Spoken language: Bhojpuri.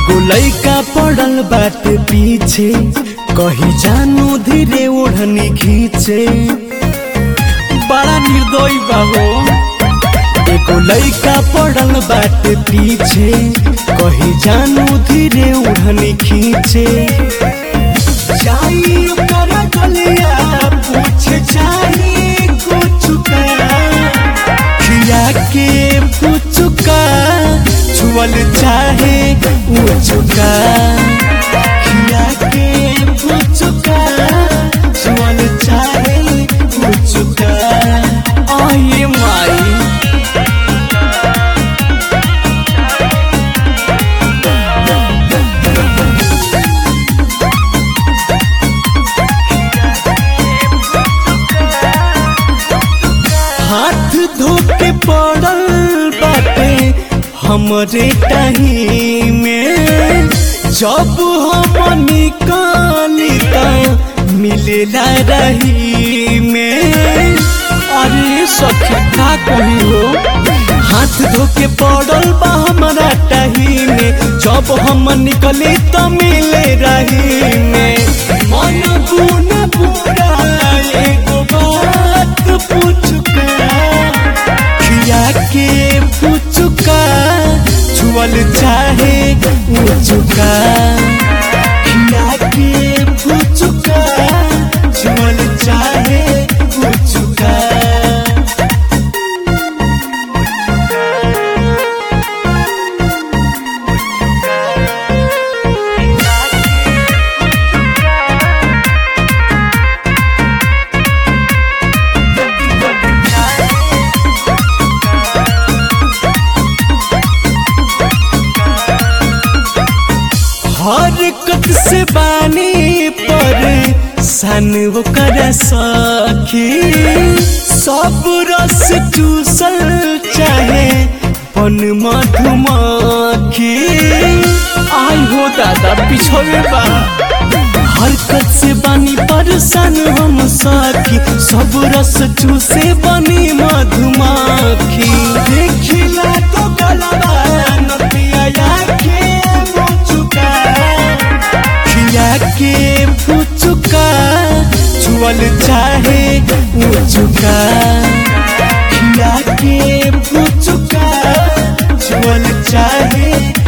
एगो लइका पड़ल बाटे पीछे कही जानू धीरे ओढ़नी खींचे बड़ा निर्दयी बा हो एगो लइका पड़ल बाटे पीछे कही जानू धीरे ओढ़नी खींचे जाई ओकरा गलिया पूछ जाई कुछ खिया के पुचुका छुअल चाहे उचुका खिया के पुचुका छुअल चाहे उचुका आये माई हाथ धो के पड़ल बाटे हमरे टाही में जब हम निकाली त मिलेला रही में अरे सखी का कही हो हाथ धो के पड़ल बा हमारा टाही में जब हम निकली त मिले रही में मन बुन बुरा एगो बात पूछुका खिया के पुचुका छुअल चाहे उचुका खिया के पुचुका छुअल चाहे उचुका हरकत से बानी पर सन कर सखी सब रस चूसल चाहे पन मधुमक्खी आई हो दादा पिछोवे बा हरकत से बानी परेशान हम सखी सब रस चूसे बनी मधुमक्खी देखिला तो गलबा नतिया के मुचुका खिया के पुचुका छुअल चाहे उचुका खिया के पुचुका छुअल चाहे